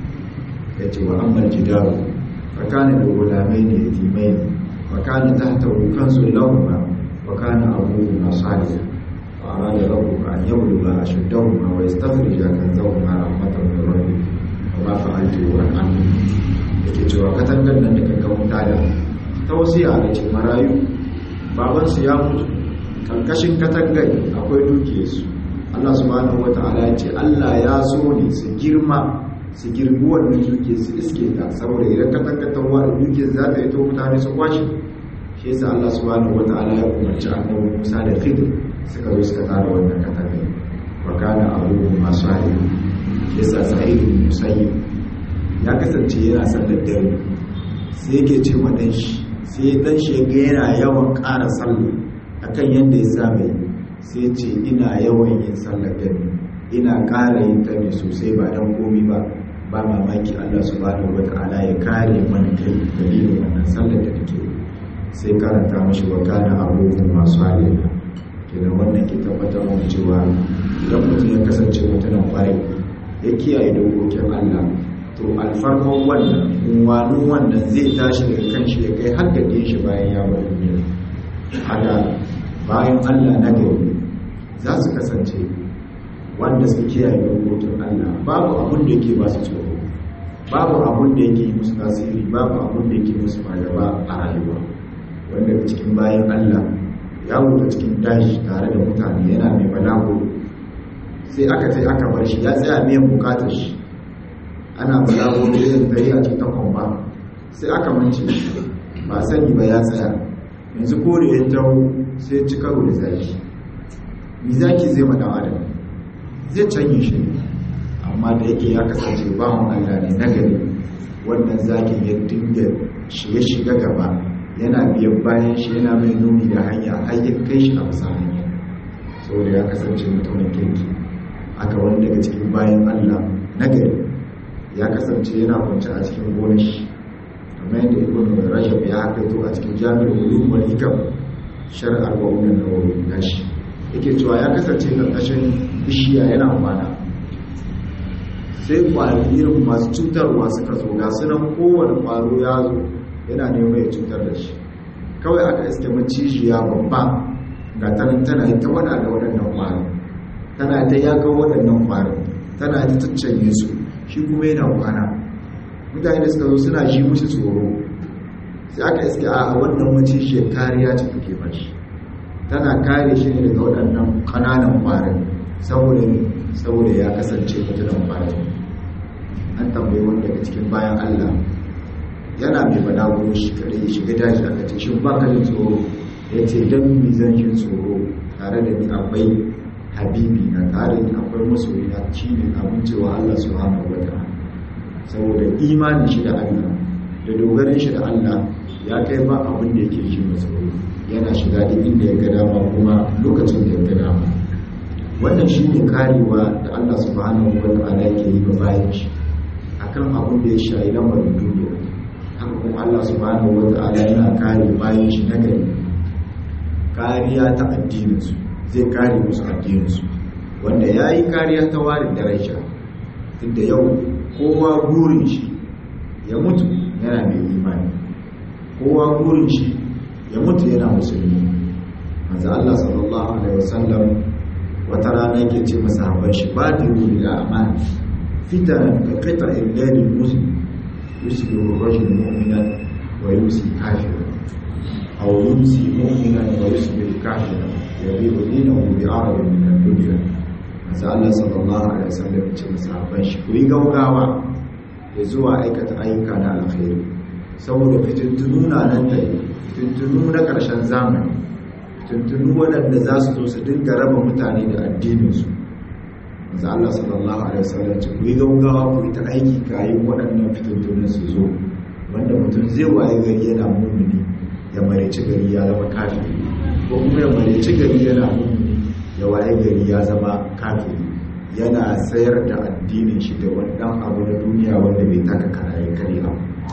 ya ce wa ammal jidaru fa kana da gulamai ne yatimai ne wa kana tahtahu kansu lahuma wa kana abuhuma salihan fa arada rabbuka an yabluga ashuddahuma wa yastakhrija kanzahuma rahmatan min rabbik wa ma fa'altu an amri yake cewa katangar nan da kankan wuta da ta wasiya da ce marayu babansu ya mutu karkashin katangar akwai dukiyarsu Allah subhanahu wata'ala ya ce Allah ya so ne su girma su girbi wannan dukiyar su iske ta saboda idan katangar ta wada dukiyar za ta yi to mutane su kwashe shi yasa Allah subhanahu wata'ala ya umarci annabi Musa da Khidir suka zo suka tara wannan katangar wa kana abubu masu hali shi yasa Sa'id bin Musayyib ya kasance yana sallar dare sai yake ce wa dan shi sai dan shi ga yana yawan ƙara sallah akan yadda ya saba yi sai ce ina yawan yin sallar gani ina ƙara yin ta ne sosai ba dan komi ba ba mamaki Allah subhanahu wata'ala ya kare mana kai dalilin wannan sallar da take sai karanta mashi wa kana abubuwan masu halina kenan wannan ke tabbatar mu cewa idan mutum ya kasance mutumin kwarai ya kiyaye dokokin Allah to alfarman wannan unwanin wannan zai tashi daga kan shi ya kai har da shi bayan ya bar duniya haka bayan Allah na gari za su kasance wanda suke kiyaye dokokin Allah babu abin da yake ba su tsoro babu abin da yake yi musu tasiri babu abin da yake musu fargaba a rayuwa wanda da cikin bayan Allah ya wuce cikin dashi tare da mutane yana mai balago sai aka sai aka bar shi ya tsaya mai bukatar shi ana balago da yin tsaye a cikin kwamba sai aka mance ba sani ba ya tsaya yanzu kore ya taho sai ci karo da zaki mi zaki zai ma adam zai canye shi amma da yake ya kasance bawan Allah ne na gari wannan zakin ya dinga shiga shiga gaba yana biyan bayan shi yana mai nuni da hanya har ya kai shi a bisa hanya saboda ya kasance mutumin kirki aka wani daga cikin bayan Allah na gari ya kasance yana kwanci a cikin gonar shi kamar yadda ibn rajab ya hakaito a cikin jami'ar ulum wal hikam shar arba'un an-nawawi nashi yake cewa ya kasance karkashin bishiya yana kwana sai kwari irin masu cutarwa suka zo ga sunan kowane kwaro ya zo yana neman ya cutar da shi kawai aka iske macijiya babba ga tanan tana yi ta wada da waɗannan kwarin tana ta yakan waɗannan kwarin tana ta caccanye su shi kuma yana kwana mutane da suka zo suna ji musu tsoro sai aka iske a wannan macijiyar kariya ce take bashi tana kare shi ne daga waɗannan ƙananan ƙwarin saboda saboda ya kasance mutunan ƙwarin an tambayi wanda daga cikin bayan allah yana mai balaguro shi kare ya shiga daji aka ce shin baka jin tsoro ya ce don mi zan jin tsoro tare da ni akwai habibi na tare da akwai masoyi na shi ne abin cewa allah subhanahu wa ta'ala saboda imanin shi da allah da dogarin shi da allah ya kai ba abin da yake ji masa yana shiga duk inda ya ga dama kuma lokacin da ya ga dama wannan shi ne karewa da allah subhanahu wa ta'ala yake yi ga bayan shi akan abin da ya shayi lamarin duniya haka kuma Allah subhanahu wa ta'ala yana kare bayan shi na gari kariya ta addininsu zai kare musu addininsu wanda ya yi kariya ta warin daraja tunda yau kowa burin shi ya mutu yana mai imani kowa burin shi ya mutu yana musulmi manzo Allah sallallahu alaihi wasallam wata rana yake ce masahaban shi ba da ruhi da amana fitan ka qita illal muslim يسبح الرجل مؤمنا ويمسي كافرا أو يمسي مؤمنا ويصبح كافرا يبيع دينه بعرض من الدنيا manzo Allah sallallahu alaihi wasallam ce masahaban shi ku yi gaugawa ya zuwa aikata ayyuka na alkhairi saboda fitintunu na nan da fitintunu na ƙarshen zamani fitintunu waɗanda za su zo su dinga raba mutane da addininsu manzo Allah sallallahu alaihi wasallam ce ku yi gaugawa ku yi ta aiki kayan waɗannan fitintunan su zo wanda mutum zai waye gari yana mumini ya mareci gari ya zama kafiri ko kuma ya mareci gari yana mumini ya waye gari ya zama kafiri yana sayar da addinin shi da wani ɗan abu na duniya wanda bai taka karaye kare ba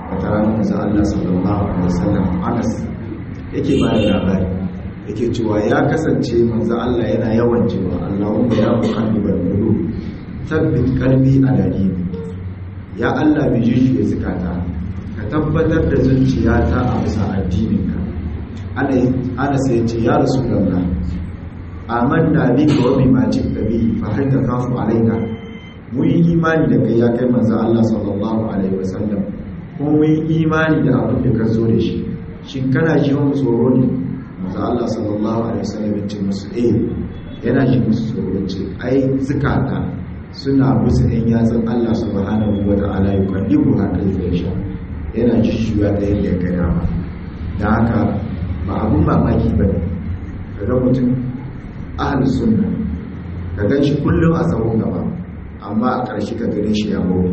wata rana manzo Allah sallallahu alaihi wasallam Anas yake ba da labari yake cewa ya kasance manzo Allah yana yawan cewa Allahumma ya muqallibal qulub tabbit qalbi ala dini ya Allah bi jiji zakata ka tabbatar da zuciyata a bisa addininka ana ana sai ce ya rasulullah amanna bika wa bima ji'ta bihi fa hal takhafu alaina mun yi imani da kai ya kai manzo Allah sallallahu alaihi wasallam kuma mun yi imani da abin da ka zo da shi shin kana ji mu tsoro ne manzo Allah sallallahu alaihi wasallam ya ce musu eh yana ji musu tsoro ce ai zakata suna musu ɗan yatsun Allah subhanahu wa ta'ala ya kallibu haka ya sha yana jishuwa da yadda ya gaya ma da haka ba abun mamaki ba ne kaga mutum ahalus sunna ka gan shi kullum a tsawon gaba amma a ƙarshe ka gane shi ya mawa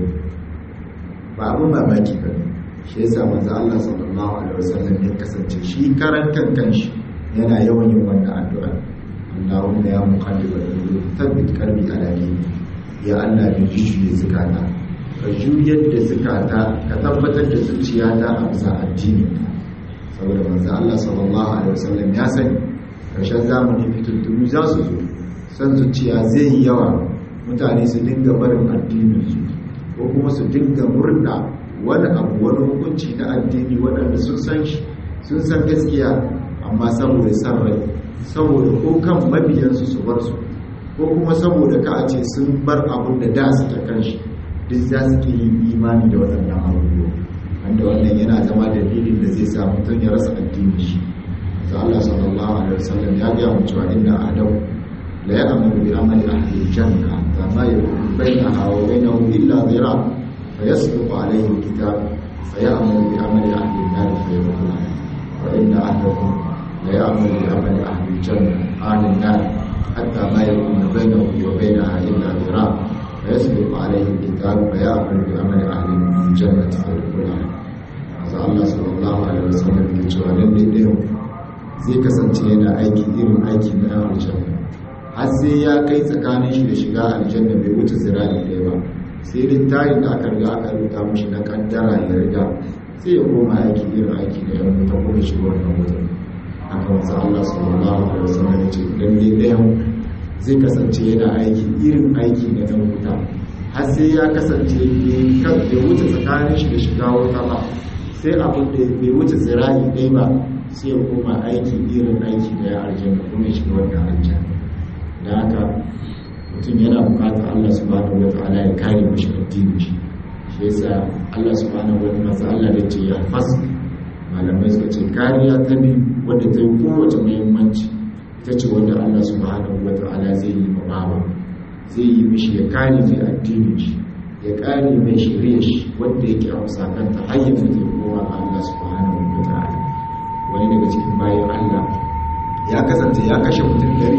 ba abun mamaki ba ne shi ya samu za Allah sallallahu alaihi wasallam ya kasance shi karan kan kanshi yana yawan yin wannan addu'a Allahumma ya muqallibal qulub thabbit qalbi ala dinik ya Allah bin jujuye zukata ka juyar da zukata ka tabbatar da zuciyata a bisa addini saboda manzo Allah sallallahu alaihi wasallam ya sani karshen zamani fituntunu za su zo san zuciya zai yi yawa mutane su dinga barin addinin su ko kuma su dinga murna wani abu wani hukunci na addini waɗanda sun san shi sun san gaskiya amma saboda san rai saboda ko kan mabiyansu su bar su ko kuma saboda ka a ce sun bar abin da da suke kan shi duk za su ke yin imani da waɗannan abubuwa wanda wannan yana zama dalilin da zai sa mutum ya rasa addini shi za Allah sallallahu alaihi wasallam ya ga mu cewa inna adam la ya'malu bi amali ahli janna fa ma yakunu bainaha wa bainahu illa dhira fa yasbiqu alayhi alkitab fa ya'malu bi amali ahli an-nar fa yadkhuluha wa inna ahadakum la ya'malu bi amali ahli janna ahli an-nar حتى ما يكون بينه وبينها إلا ذراع فيسبق عليه الكتاب فيأمل بعمل أهل الجنة فيدخلها هذا الله صلى الله عليه وسلم ke cewa lalle ɗayan zai kasance yana aiki irin aiki na yan aljanna har sai ya kai tsakanin shi da shiga aljanna bai wuce zira'i ɗaya ba sai littafin da aka riga aka rubuta mishi na kaddara ya riga sai ya koma aiki irin aiki da yan wuta kuma shiga wannan wutar haka wasu Allah sallallahu alaihi wasallam ya ce lalle ɗayan zai kasance yana aiki irin aiki na ɗan wuta har sai ya kasance bai wuce tsakanin shi da shiga wuta ba sai abin da bai wuce zirahi ɗaya ba sai ya koma aiki irin aiki da ya aljanna kuma ya shiga wannan aljanna da haka mutum yana bukatar Allah subhanahu wa ta'ala ya kare mashi addini shi shi yasa Allah subhanahu wa ta'ala Allah da ce ya fasa malamai suka ce kariya ta biyu wadda ta yi kowace muhimmanci ita ce wanda Allah subhanahu wa ta'ala zai yi mabawa zai yi mishi ya kare mai addinin shi ya kare mai shirye shi wanda yake a musakanta hanyar da zai kowa ga Allah subhanahu wa ta'ala wani daga cikin bayan Allah ya kasance ya kashe mutum dari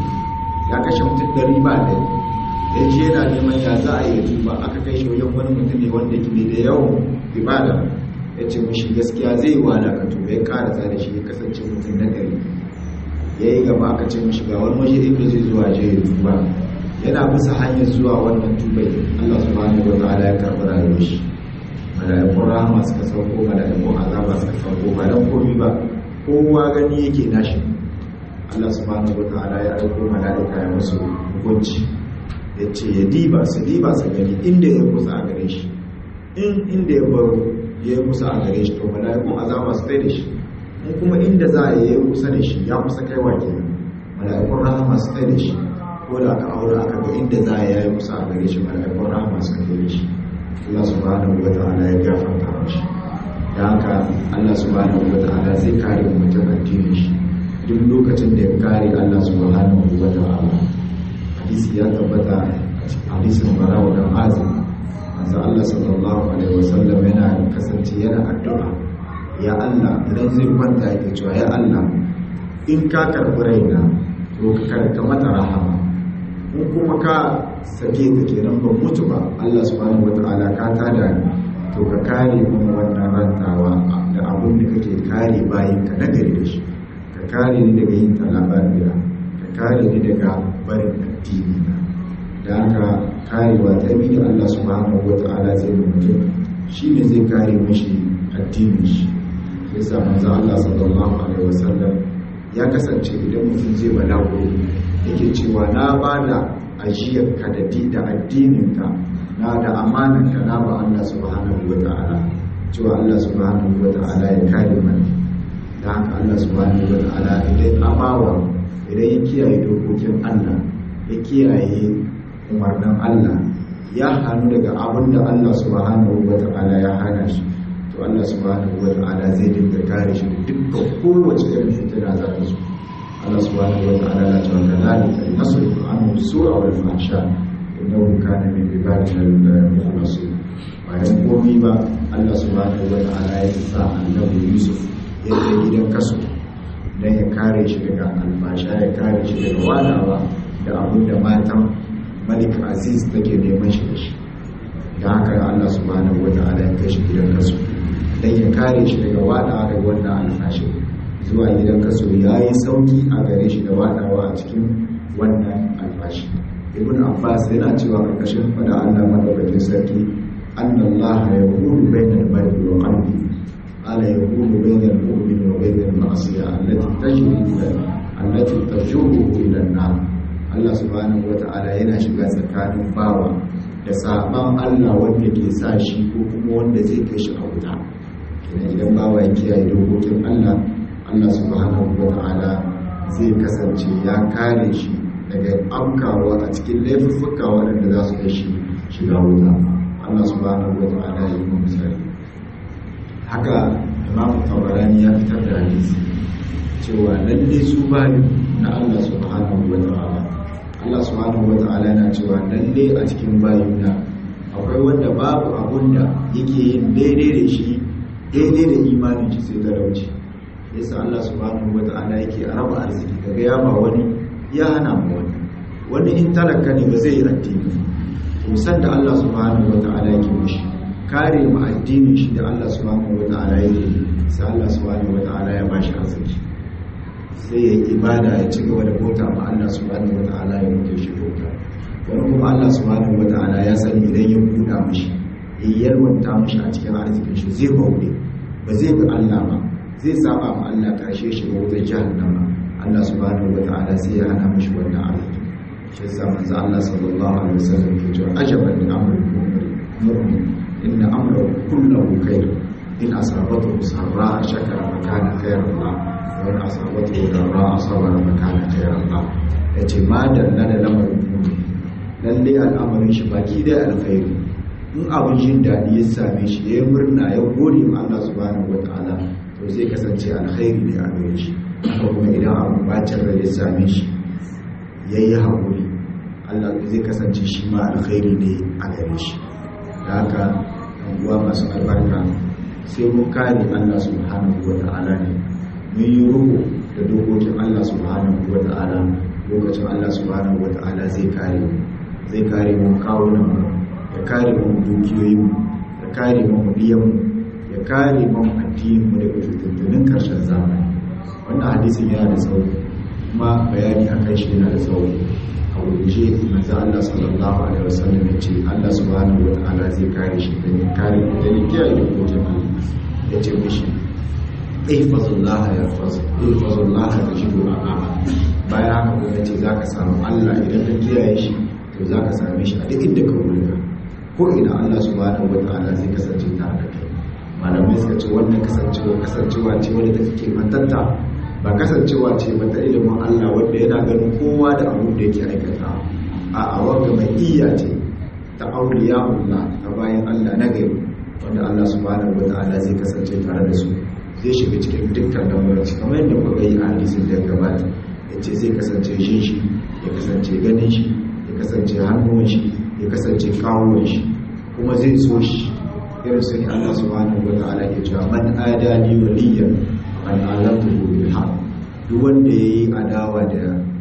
ya kashe mutum dari ba ɗaya ya je yana neman ya za a yi tuba aka kai shi wajen wani mutum ne wanda ke da yawan ibada ya ce mashi gaskiya zai yi wala ka tuba ya kara da shi ya kasance mutum na gari ya yi gaba aka ce mashi ga wani waje inda zai zuwa je ya tuba yana bisa hanyar zuwa wannan tubai Allah subhanahu wa ta'ala ya karɓi rayuwar shi mala'ikun rahama suka sauko mala'ikun azaba suka sauko ba dan komi ba kowa gani yake nashi Allah subhanahu wa ta'ala ya aiko mala'ika ya musu hukunci ya ce ya diba su diba su gani inda ya kusa a gare shi in inda ya baro ya yi kusa a gare shi to mala'ikun azaba su kai da shi in kuma inda za a yi kusa da shi ya kusa kaiwa ke mala'ikun rahama su kai da shi ko da aka aure aka ga inda za a yi kusa a gare shi mala'ikun rahama su kai da shi Allah subhanahu wa ta'ala ya gafarta mashi da haka Allah subhanahu wa ta'ala zai kare mutum addinin shi duk lokacin da ya kare Allah subhanahu wa ta'ala hadisi ya tabbata hadisin barawa da azim manzo Allah sallallahu alaihi wasallam yana kasance yana addu'a ya Allah idan zai kwanta yake cewa ya Allah in ka karbi raina to ka karka mata rahama in kuma ka sake ta kenan ban mutu ba Allah subhanahu wataala ka tada ni to ka kare mun wannan rantawa da abun da kake kare bayin ka nagari da shi ka kare ni daga yin talabariya ka kare ni daga barin addini na da haka karewa ta bi da Allah subhanahu wa ta'ala zai mutum shi ne zai kare mashi addinin shi sai sa manzo Allah sallallahu alaihi wasallam ya kasance idan mutum zai balago yake cewa na bada ajiyar ka da da addinin ka na da amanar ka na ba Allah subhanahu wataala cewa Allah subhanahu wataala ya kare mana da haka Allah subhanahu wataala idan amawa idan ya kiyaye dokokin Allah ya kiyaye umarnin Allah ya hannu daga abin da Allah subhanahu wataala ya hana shi to Allah subhanahu wa ta'ala zai dinga kare shi da dukkan kowace irin fitina za ta zo Allah subhanahu wa ta'ala ya ce wa kadhalika nasrifu anhu su'a wal fahsha innahu kana min ibadina al-mukhlasin bayan komai ba Allah subhanahu wa ta'ala ya sa annabi Yusuf ya je gidan kaso dan ya kare shi daga alfasha ya kare shi daga wadawa da abin da matan Malik Aziz take neman shi da shi da haka Allah subhanahu wa ta'ala ya kai shi gidan kaso don ya kare shi daga wadawa daga wannan alfashin zuwa gidan kaso ya yi sauki a gare shi da wadawa a cikin wannan alfashi ibn abbas yana cewa karkashin fada allah madaukakin sarki annallaha ya hudu bainal mar'i wa qalbi ala ya hudu bainal mu'min wa bainal ma'asiya allati tajri allati tajuhu ila an-nar Allah subhanahu wata'ala yana shiga tsakanin bawa da saban Allah wanda ke sa shi ko kuma wanda zai kai shi a wuta kenan idan bawa ya kiyaye dokokin Allah Allah subhanahu wata'ala zai kasance ya kare shi daga amkawa a cikin laifuffuka waɗanda za su kai shi shiga wuta Allah subhanahu wata'ala ya yi mu misali haka Imam Tabarani ya fitar da hadisi cewa lalle su bayi na Allah subhanahu wata'ala Allah subhanahu wata'ala yana cewa lalle a cikin bayina akwai wanda babu abun da yake yin daidai da shi daidai da imanin shi sai talauci yasa Allah subhanahu wata'ala yake raba arziki kaga ya ba wani ya hana mu wani wani in talaka ne ba zai yi addini to san da Allah subhanahu wata'ala yake mushi kare mu addinin shi da Allah subhanahu wata'ala yake sai Allah subhanahu wata'ala ya bashi arziki sai ya yi ibada ya ci gaba da bauta ma Allah subhanahu wata'ala ya mutu shi bauta wani kuma Allah subhanahu wata'ala ya sani idan ya buɗa mashi ya yalwanta mashi a cikin arzikin shi zai bauɗe ba zai bi Allah ba zai saba ma Allah karshe shi ga wutar jahannama Allah subhanahu wata'ala sai ya hana mashi wannan arziki shi yasa manzo Allah sallallahu alaihi wasallam ke cewa ajaban li amri mu'min inna amrahu kullahu khair in asabatu sarra shakara fa kana khairan lahu wani asabatu da ra asabar makana khairan ba yace ma dalla da lamarin mu'min lalle al'amarin shi baki da alkhairi in abin jin dadi ya same shi ya murna ya gode ma Allah subhanahu wataala to zai kasance alkhairi ne a gare shi haka kuma idan abin bacin rai ya same shi yayi hakuri Allah zai kasance shi ma alkhairi ne a gare shi da haka uwa masu albarka sai mun kare Allah subhanahu wataala ne mun yi ruku da dokokin Allah subhanahu wa ta'ala lokacin Allah subhanahu wa ta'ala zai kare mu zai kare mu kawunan mu ya kare mu dukiyoyin mu ya kare mu biyan mu ya kare mu addinin mu daga fitintunin karshen zamani wannan hadisin yana da tsawo kuma bayani akan shi yana da tsawo a wuce manzo Allah sallallahu alaihi wasallam ya ce Allah subhanahu wa ta'ala zai kare shi da kare da kiyaye dokokin Allah ya ce mishi ihfazullah ya faz ihfazullah ya jibu amama bayan haka kuma ce zaka samu Allah idan ka kiyaye shi to zaka same shi a duk inda ka wulga ko ina Allah subhanahu wataala zai kasance tare da kai malamai suka ce wannan kasancewa kasancewa ce wanda take mantanta ba kasancewa ce ba ta ilimin Allah wanda yana ganin kowa da abin da yake aikata a a wanda mai iya ce ta auliya Allah ta bayan Allah na gari wanda Allah subhanahu wataala zai kasance tare da su zai shiga cikin dukkan lamuranci kamar yadda kuka yi a hadisin da ya gabata ya ce zai kasance shin shi ya kasance ganin shi ya kasance hannuwan shi ya kasance kawuwan shi kuma zai so shi irin su ne Allah subhanahu wa ta'ala ke cewa man adani waliyan man alamtu bil haq duk wanda yayi adawa da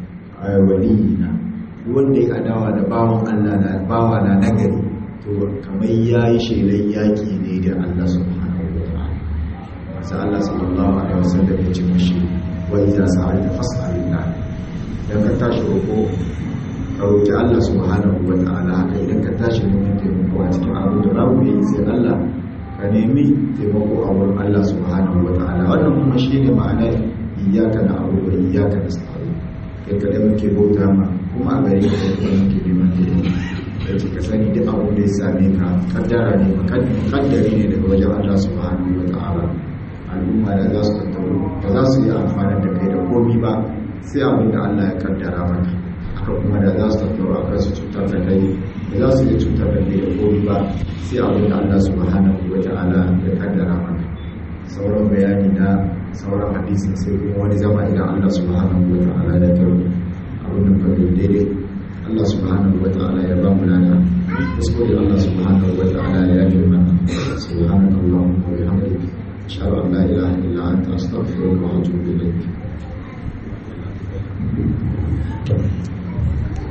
waliyina duk wanda yayi adawa da bawan Allah na bawa na nagari to kamar yayi shelan yaki ne da Allah subhanahu wa ta'ala sai Allah sallallahu alaihi wasallam ya ce mishi wa idza sa'alta fas'alillah dan ka tashi roko ka roki Allah subhanahu wa ta'ala haka idan ka tashi neman taimako a cikin abu da babu yi sai Allah ka ka nemi taimako a wurin Allah subhanahu wa ta'ala wannan kuma shine ma'anar iyyaka na'budu wa iyyaka nasta'in kai kada muke bauta ma kuma a gare ka kai muke neman taimako yace ka sani duk abin da ya same ka kaddara ne kaddari ne daga wajen Allah subhanahu wa ta'ala al'umma da za su tattaru ba za su yi amfani da kai da komi ba sai abin da Allah ya kaddara maka haka kuma da za su tattaru a kan su cutar da kai da za su yi cutar da kai da komi ba sai abin da Allah subhanahu wa ta'ala ya kaddara maka sauran bayani na sauran hadisin sai kuma wani zama idan Allah subhanahu wa ta'ala ya taru abin da ka daidai Allah subhanahu wa ta'ala ya ba mu lana kuskure Allah subhanahu wa ta'ala ya yi mana subhanahu wa ta'ala أشهد أن لا إله إلا أنت أستغفرك وأتوب